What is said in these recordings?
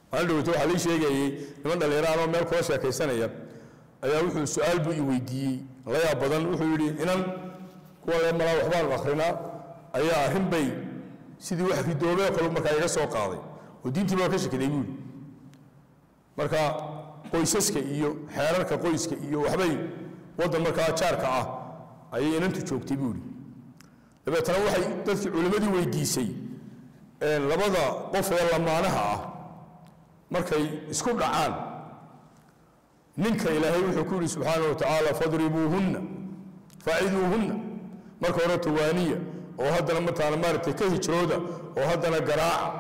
maalin dhaweyto waxaa lii sheegayey niman dhallinyaro anoo meel kula sheekaysanaya ayaa wuxuu su-aal buu i weydiiyey la yaab badan wuxuu yidhi inan kuwa le malaa waxbaanu akrinaa ayaa arrin bay sidii wax ridoobee kale markaa iga soo qaaday oo diintii baa ka shakiday buu yidhi marka qoysaska iyo xeerarka qoyska iyo waxbay waddan markaa jaarka ah ayay inantu joogtay buu yidhi dabeetana waxay dadkii culimmadii weydiisay labada qof ee lamaanaha ah markay isku dhacaan ninka ilaahay wuxuu ku yidhi subxaana wa tacaala fadribuuhunna faciduuhunna marka hore tawaaniya oo haddana mataana maaragtay ka hijrooda oo haddana garaaca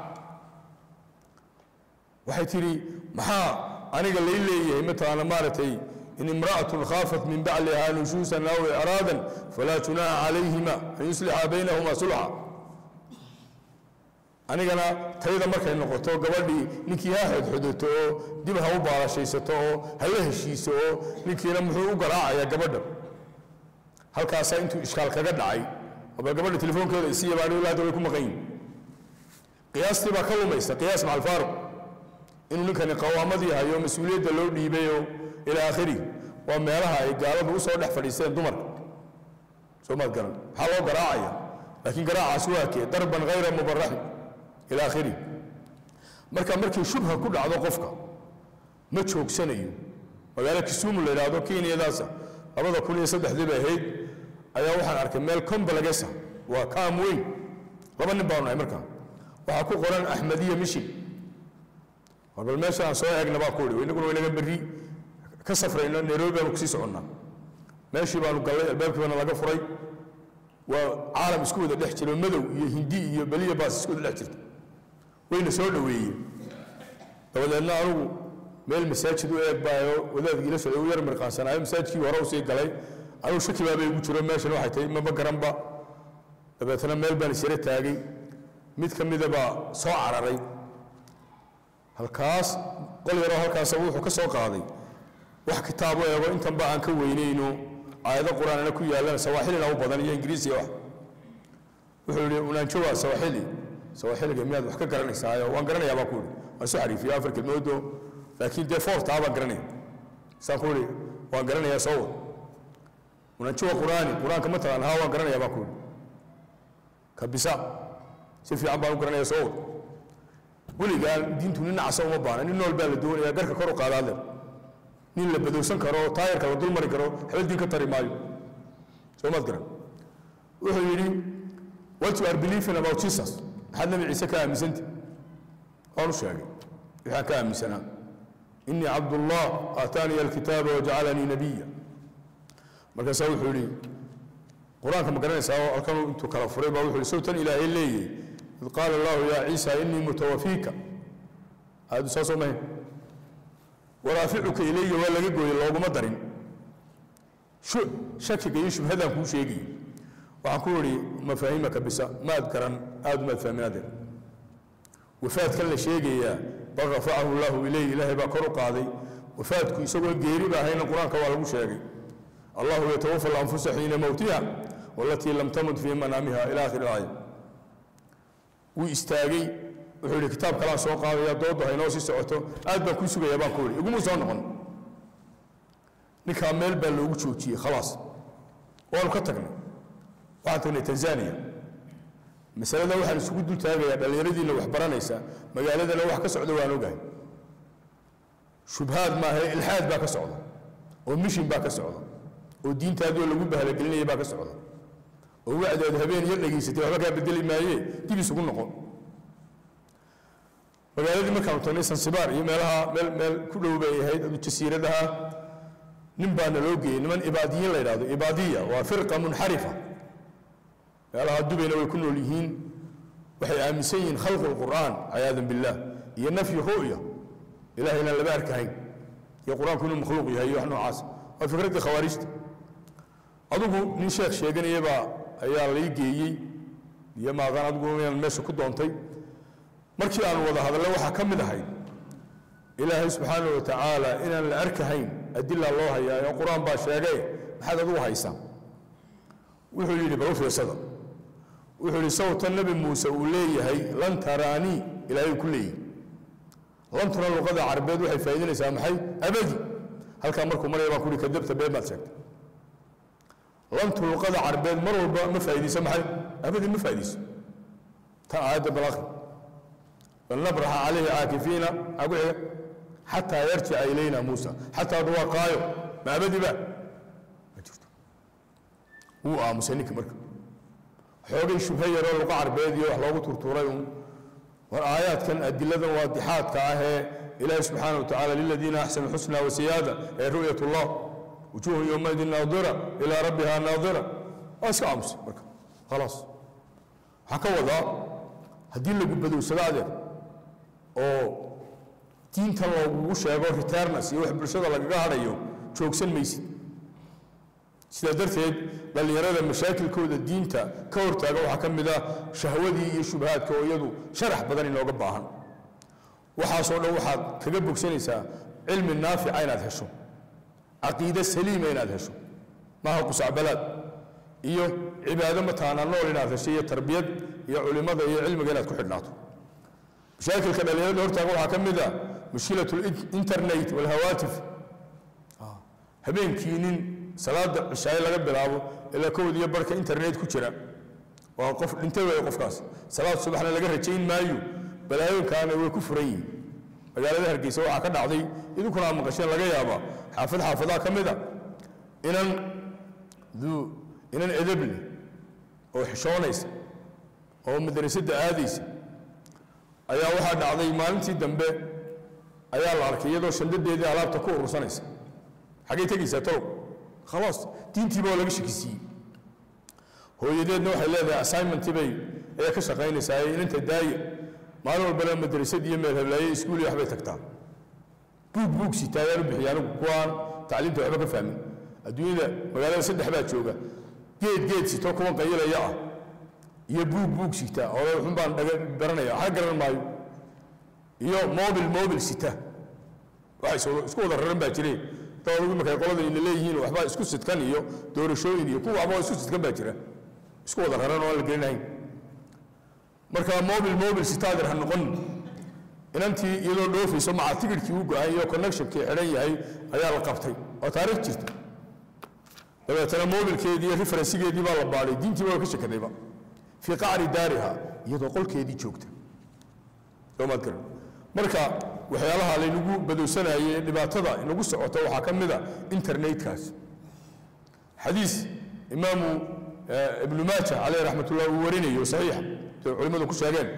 waxay tidhi maxaa aniga lay leeyahay mataana maaragtay in imra'atun khaafat min baclihaa nushuusan aw icraadan falaa junaaha calayhima an yuslixa baynahuma sulxa anigana tayda markay noqoto gabadhii ninkii ha xodxodato oo dib ha u baalashaysato oo hala heshiiso oo ninkiina muxuu u garaacayaa gabadha halkaasaa intuu ishkaal kaga dhacay bal gabadha telefoonkeeda isiiya baa anigu hadda way ku maqan yihin qiyaastii baa ka lumaysa qiyaas macal faaruq inuu ninkani qawaamadii hayo mas-uuliyadda loo dhiibayoo ilaa aakhirihi waa meelaha ay gaaladu usoo dhex fadhiisteen dumarka soo maad garan maxaa loo garaacaya laakiin garaacaas waa kee darban hayra mubaraxin ila akhirihi marka markii shubha ku dhacdo qofka ma joogsanayo magaalo kisumu la yidhaahdo kenyadaasa labada kun iyo saddexdii bay ahayd ayaa waxaan arkay meel combalagesa waa kaam weyn laba nin baanu nahay markaa waxaa ku qoran axmediya mishin war bal meesha aan soo eegna baa ku idhi inaguna waynaga berri ka safrayno nairobi baanu kusii soconnaa meeshii baanu gallay albaabkii baana laga furay waa caalam isku wada dhex jiro madow iyo hindi iyo beliya baas isku wada dhex jirta wayna soo dhoweeyeen dabadeedna anugu meel masaajid u eeg baayo wadaadkii la socday u yar mirqaansanaayo masaajidkii hore usii galay anugu shaki baabay igu jiro meeshan waxay tahay maba garanba dabeetna meel baan isyara taagay mid ka mida baa soo cararay halkaas qol yaroo halkaasa wuxuu ka soo qaaday wax kitaab u eego intanba aan ka weynayno aayado qur-aanana ku yaallaan sawaaxilina u badan iyo ingiriisiya wax wuxuu yidhi unaanjowa sawaaxili sawaaxiliga miyaad wax ka garanaysaayo waan garanayaa baa ku yidhi waan soo xariifiyo afar kelmoodo laakiin dee foortaa baan garanaya saan ku yidhi waan garanayaa soo wad unaanjowa qur-aani qur-aanka ma taqaan haa waan garanayaa baa ku yidhi kabisa si fiican baan u garanayaa soo wad weligaan diintu nin nacasa uma baana nin nool baa la doonayaa garka kor u qaadaad leh nin la badowsan karo oo taayarka la dul mari karo waxba diin ka tari maayo soo maad garan wuxuu yidhi what you are believing about jesus maxaad nabi ciise ka aaminsanta waan u sheegay waxaan ka aaminsanaa inii cabdullah aataaniya alkitaaba wajacalanii nabiya markaasaa wuxuu yidhi qur-aanka ma garanaysaa oo halkan intuu kala furay baa wuxuu yidhi sawtan ilaahay leeyahay id qaala allahu yaa ciisa inii mutawafiika aadu saasoo mahayn waraaficuka ilayya waa laga gooyey looguma darin shakiga iyo shubhadaan kuu sheegayay waxaan ku idhi mafaahimaka bisa maad garan aad umaad fahminaadeen wafaadkan la sheegayaa bal rafacahu llahu ilayh ilaahay baa kor u qaaday wafaadku isagoo geeri ba ahayna qur-aanka waa lagu sheegay allahu yatawafa alanfusa xiina mowtiha walatii lam tamut fii manaamiha ila akhiri aaya wuu istaagay wuxuu yidhi kitaab kalaan soo qaadaya doodda haynoo sii socoto aad baan kuu sugayaa baan ku idhi iguma soo noqon ninkaa meel baa loogu joojiyey khalaas waanu ka tagnay waxaan tagnay tanzania masalada waxaan isugu dul taagayaa dhallinyaradiina wax baranaysa magaaladana wax ka socda waan ogahay shubhaad maaha ilxaad baa ka socda oo mishin baa ka socda oo diintaadoo lagu bahalagelinaya baa ka socda oo wacdaad habeen yar dhegaysatay waxba kaa bedeli maayee dib isugu noqon magaaladii markaanu tagnay sansibaar iyo meelaha meel meel ku dhow bay ahayd adu jasiiradaha nin baana loo geeyey niman ibaadiyiin la yidhahdo ibaadiya waa firqa munxarifa meelaha dubayna way ku nool yihiin waxay aaminsan yihiin khalqu lqur'aan ciyaadan billah iyo nafyi ru'ya ilahay inaan laba arkahayn iyo qur-aanku inuu makhluuq yahay iyo wax noocaas waa fikraddii khawaarijta adigu nin sheekh sheeganayabaa ayaa lay geeyey iyo maaqaan adigu inaan meesha ku doontay markii aan wada hadallo waxaa ka mid ahayd ilaahay subxaana wa tacaala inaan la arkahayn adila loo hayaa oo qur-aan baa sheegay maxaad adigu haysaa wuxuu yidhi bal u fiirsada wuxuu yidhi sawta nebi muuse uu leeyahay lan taraanii ilaahay ku leeyahy lantuna luqada carabeed waxay faa'iidinaysaa maxay abadi halkaa markuu maraya baan ku uhi kadabta been baad sheegtay lantu luqada carabeed mar walba ma faa'iidayso maxay abadi ma faa'iidayso tan aayadda balaqi falnabraxa calayhi caakifiina maxaa ku xiga xataa yarjica ilayna muusa xataa waa qaayo ma abadi ba ma jirto wuu aamusay ninka marka xoogay shubhe yaroo luqa carbeed iyo wax loogu turtuuray un war aayaadkan adiladan waadixaadka ah ee ilaahi subxaana wa tacaala liladiina axsanu xusna wasiyaada ee ru'yat allah wujuuhun yowmaidin naadira ilaa rabbiha naadira waa iska aamusay marka khalaas waxaa ka wadaa haddii lagu badowsado adeer oo diintan loogugu sheego returnas iyo wax bulshada lagaga hadhayo joogsan maysid sidaa darteed dhallinyarada mashaakilkooda diinta ka hortaaga waxaa ka mid ah shahwadii iyo shubahaadka oo iyadu sharax badan inooga baahan waxaasoo dhan waxaad kaga bogsanaysaa cilmi naafica inaad hesho caqiide saliima inaad hesho maaha qusacbalaad iyo cibaado mataana nool inaad hesho iyo tarbiyad iyo culimada iyo cilmiga inaad ku xidhnaato mashaakilka dhallinyarada hortaaga waxaa ka mid ah mushkilat internet walhawaatif habeenkii nin salaada cishaaye laga bilaabo ilaa kowd iyo barhka internet ku jira waa qof dhintay weeye qofkaas salaad subaxna laga rajayn maayo balaayooyinkaana way ku furan yihiin magaalada hargeysa waxaa ka dhacday idinkuna aad maqasheen laga yaabaa xaafad xaafadaha ka mid a inan duu inan edab leh oo xishoonaysa oo madrasadda aadaysa ayaa waxaa dhacday maalintii dambe ayaa la arkay iyadoo shandadeedii alaabta ku urursanaysa xaggay tegaysaa talow khalaas diintiiba waa laga shakisiiyey hooyadeedna waxay leedahay assignmentii bay ayaa ka shaqaynaysaa ee inanta daaya maalin walbana madrasad iyo meel hablaaye iskuul iyo waxbay tagtaa buug buug sitaa ayaan u bixiya anigu kuwaan tacliimta waxba ka fahmin adduunyada magaalada saddex baa jooga geed geed sito kuwan qayilaya ah iyo buug buug sita oo xun baan dhaga baranaya waxa garan maayo iyo mobil mobil sita waxay isku wada raran baa jireen dawlagu markay qolada ina leeyihiin waxba isku sidkan iyo doorashooyin iyo kuwa waxba isku sidkan baa jira isku wada raran oo aan la gelinahayn marka mobil mobil sitaadir ha noqon inantii iyadoo dhoofayso maca tigidhkii u go-ay iyo connectionkii xidhan yahay ayaa la qabtay oo taariikh jirta dabeetana mobilkeedii iyo referensigeedii baa la baadhay diintii waa ka shakadayba fii qacri daariha iyadoo qolkeedii joogta soomaad garan marka waxyaalaha laynagu badowsanayay ee dhibaatada inagu socota waxaa ka mid a internetkaas xadiis imaamu ibnu maaja caleyh raxmat ullah uu warinayo saxiixa sida culimmadu ku sheegeen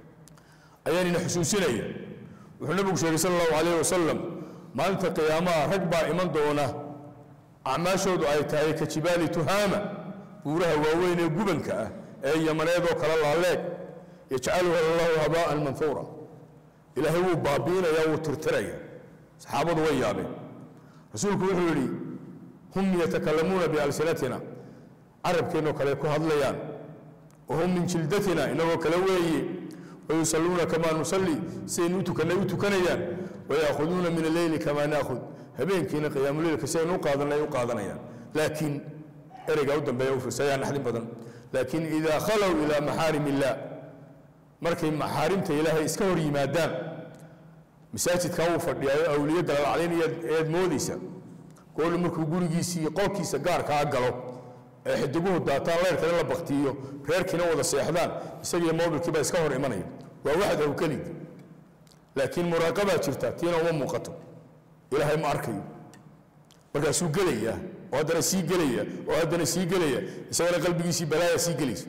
ayaan ina xusuusinaya wuxuu nabigu sheegay sala allahu calayh wasalam maalinta qiyaamaha rag baa iman doona acmaashoodu ay tahay ka jibaali tuhaama buuraha waaweyn ee gubanka ah ee yamaneedoo kale laaleeg yajcaluha allahu habaa'an manhuura ilaahay wuu baabiinaya wuu tirtiraya saxaabadu way yaabeen rasuulku wuxuu yidhi hum yatakalamuuna bialsinatina carabkeennoo kale ku hadlayaan wahum min jildatina inagoo kale weeye wayusalluuna kamaa nusalli sidaynu u tukannay u tukanayaan wayaahuduuna min alleyli kamaa naakhud habeenkiina qiyaamuleylka sidaynu u qaadanay u qaadanayaan laakiin ereygaa u dambeeya u fiirsayaa naxdin badan laakiin idaa khalow ilaa maxaarim illaah markay maxaarimta ilaahay iska hor yimaadaan masaajidkaa wuu fadhiyaayo awliyo dalalaclayn eed moodaysa goolu markuu gurigiisii qolkiisa gaarkaa galo ee xidiguhu daataan leyrkana la baktiiyo reerkiina wada seexdaan isagiiyo mobilkiiba iska hor imanaya waa waxdahu keligi laakiin muraaqabaa jirta tiina uma muuqato ilaahay ma arkayo markaasuu gelaya oo haddana sii gelaya oo haddana sii gelaya isagana qalbigiisii balaaya sii gelaysa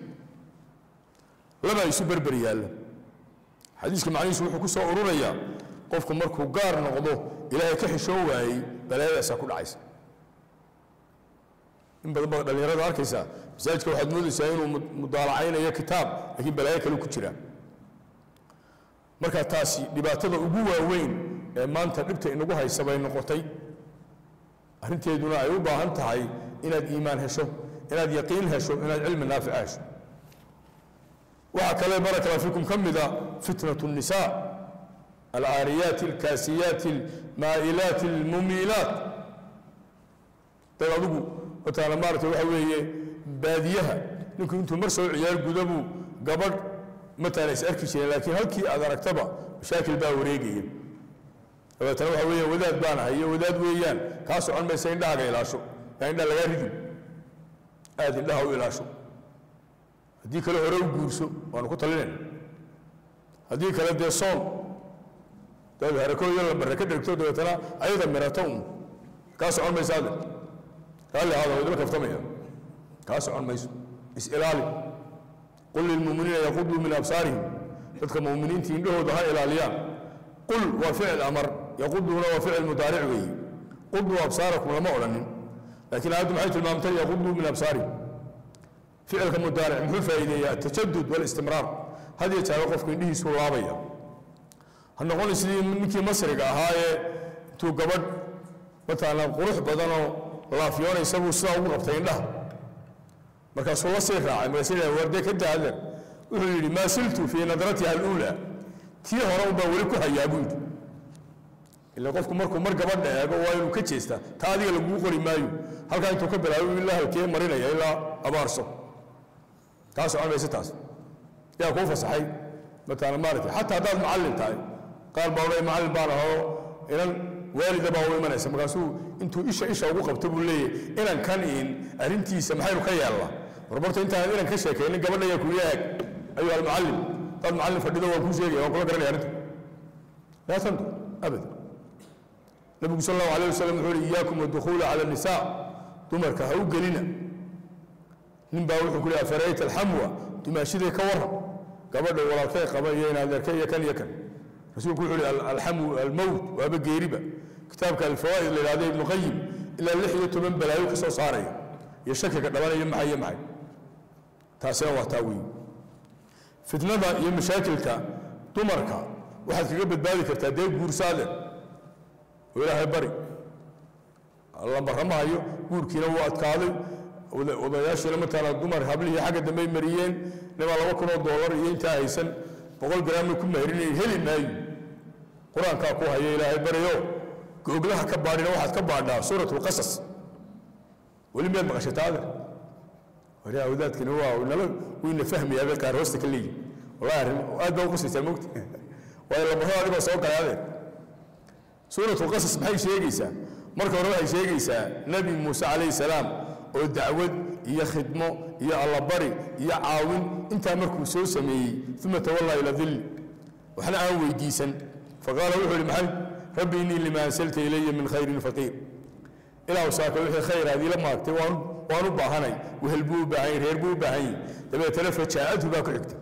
labaa isu berber yaalla xadiiska macnihiisu wuxuu ku soo ururayaa qofku markuu gaar noqdo ilaahay ka xishoo waayey balaayadaasaa ku dhacaysa in badan baad dhallinyarada arkaysaa masaajidka waxaad moodaysaa inuu mudaalacaynayo kitaab laakiin balaayo kale ku jira marka taasi dhibaatada ugu waaweyn ee maanta dhibta inagu haysa bay noqotay arrinteeduna ay u baahan tahay inaad iimaan hesho inaad yaqiin hesho inaad cilmi naafica hesho waxaa kale baraka allah fiikum ka mida fitnatu الnisaa alcaariyaati alkaasiyaati almaa'ilaati almumiilaat dad adigu wataana maarata waxa weeye baadiyaha ninku intuu mar soo ciyaar gudabuu gabadh mataana is arki jireen laakiin halkii aad aragtaba mashaakil baa wareegaya dabeetana waxa weeyaan wadaad baan ahay iyo wadaad weeyaan kaa socon maysa indhahaaga ilaasho yaa indhaha lagaa ridin aada indhaha u ilaasho haddii kale hore u guurso waanu ku talinayna haddii kale dee soon daad harakooyo la barre ka dhegto dabeetana ayada mirato un kaa socon maysa ade raalli ahaada waa idila kaftamaya kaa socon mayso is-ilaali qul lilmuuminiina yaquduu min absaarihim dadka muuminiinta indhahooda ha ilaaliyaan qul waa ficil amar yaquduuna waa ficil mudaaric weeye quduu absaarakum lama odhanin laakiin aayaddu maxay tilmaamtay yaquduu min absaarihim ficilka mudaaric muxuu faa'iideeyaa atajadud walistimraar had iyo jeer qofku indhihiisu laabaya ha noqon sidii ninkii masriga ahaa ee intuu gabadh mataalan qurux badanoo laafyoonaysa buu sidaa ugu qabtay indhaha markaasuu la sii raacay markaasuu warde ka daadar wuxuu yidhi maa siltu fii nadratiha aluulaa tii hore unbaa weli ku hayaa buu yidhi ila qofku markuu mar gabadha eego waa inuu ka jeestaa taa adiga laguu qori maayo halkaa intuu ka bilaabo ilaa halkee marinaya ilaa abaarso taa socon mayse taas yaa kuu fasaxay mataalan maaragtay xataa haddaad macallin tahay qaar baa odhay macallin baan ahoo inan waalida baa u imanaysa markaasuu intuu isha isha ugu qabto buu leeyahy inan kan in arrintiisa maxaynu ka yeelnaa warbarta intaan inan ka sheekaynin gabadha yaa kuya eg ayuha almucallim dad macallin fadhido waan kuu sheegaya waan kula garanaya arrinta laa tandur abada nabigu sal allahu alayh wasalam wuxuu yihi iyaakum wadukhuula cala nisaa dumarka ha u gelina nin baa wuxuu ku leeyahay farayta alxamwa dumaashidee ka warran gabadha walaalkay qaba iyo in adeerkay iyo kan iyo kan rasuulku wuxuu yihi alxamu almowt waaba geeriba kitaabka alfawaa'id la yidhahdo ibnu qayim ilaa lix iyo toban balaayo ka soo saaraya iyo shakiga dhabanaya maxay iyo maxay taasina waa taa weeye fitnada iyo mashaakilka dumarka waxaad kaga badbaadi kartaa dee guursaade oo ilaahay bari lambaramahayo guurkiina wuu adkaaday odayaashiina mataala dumar hablihii xagga dambey mariyeen nimaa laba kun oo doolar iyo intaa haysan boqol garaamna ku mahrinay heli maayo qur-aankaa ku haya ilaahay baryo googlaha ka baadhina waxaad ka baadhaa suurat lqasas weli miyaad maqashay taade wariyaa wadaadkani waa nala wayna fahmayaabay qaar hoosta ka leeyihin wallahi arrin aad baa u qusaysaa mogta waayo lambarada adigoo soo galaadeen suurat lqasas maxay sheegaysaa marka hore waxay sheegaysaa nebi muuse calayhi salaam oo dacwad iyo khidmo iyo allabari iyo caawin intaa markuu soo sameeyey uma tawallaa ila dilli waxna aan weydiisan faqaala wuxuu ihi maxay rabbi innii lima ansalta ilaya min khayrin faqiir ilaahu saaka wixii khayr aad iila maagtay waan waan u baahanay wehel buu u baahan yahay reer buu u baahan yahay dabeetana fajaa'adhu baa ku xigta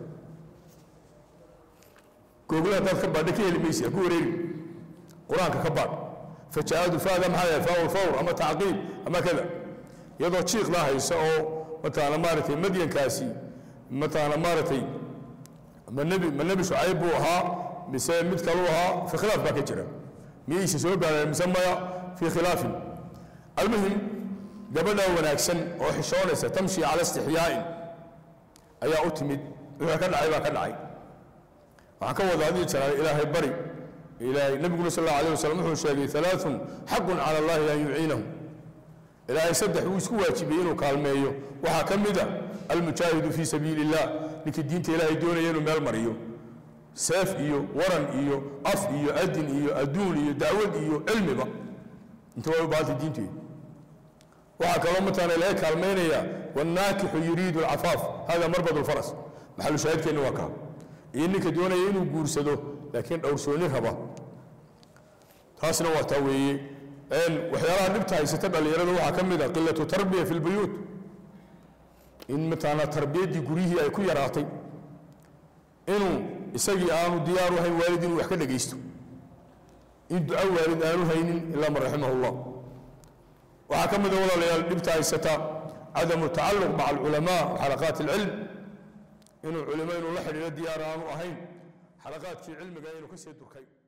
googlaha haddaad ka baadha ka heli maysi ha ku wareeri qur-aanka ka baadh fajaa'adhu faada maxaa yahay faaul fawr ama tacqiib ama kada iyadoo jiiqla haysa oo mataana maaragtay madyankaasi mataana maaragtay ma nebi ma nebi shucayb buu ahaa mise mid kaluu ahaa fi khilaaf baa ka jira miyayse soo gaareen mise maya fii khilaafin almuhim gabadha wanaagsan oo xishoonaysa tamshi cala istixyaa'in ayaa u timid wixii ka dhacay baa ka dhacay waxaan ka wada adii jiraa ilaahay bari ilaahay nabiguna sal allahu alayh wasalam wuxuu sheegay alaaun xaqun cala allahi an yuciinahum ilaahay saddex wuu isku waajibiyey inuu kaalmeeyo waxaa ka mid a almujaahidu fii sabiili illah ninkii diinta ilaahay doonaya inuu meel mariyo seef iyo waran iyo af iyo adin iyo adduun iyo dacwad iyo cilmiba inta way u baahantay diinteedu waxaa kaloo mataana laga kaalmaynaya wanaakixu yuriidu alcafaaf hada marbad lfaras maxalu shaahidkeenna waa kaa iyo ninka doonaya inuu guursado laakiin dhowrsooni raba taasna waa taa weeye waxyaalaha dhibta haysata dhallinyarada waxaa ka mid a qilatu tarbiya fi lbuyuut in mataana tarbiyaddii guryihii ay ku yaraatay inuu isagii aanu diyaaru hayn waalid inuu wax ka dhegaysto in duco waalid aanu haynin ilaa man raximahu llah waxaa ka mid a walaalayaal dhibta haysata cadamu tacalluq maca alculamaa wa xalaqaat alcilm inuu culimo inuu la xidhiiro diyaar aanu ahayn xalaqaadkii cilmiga inuu ka sii durkay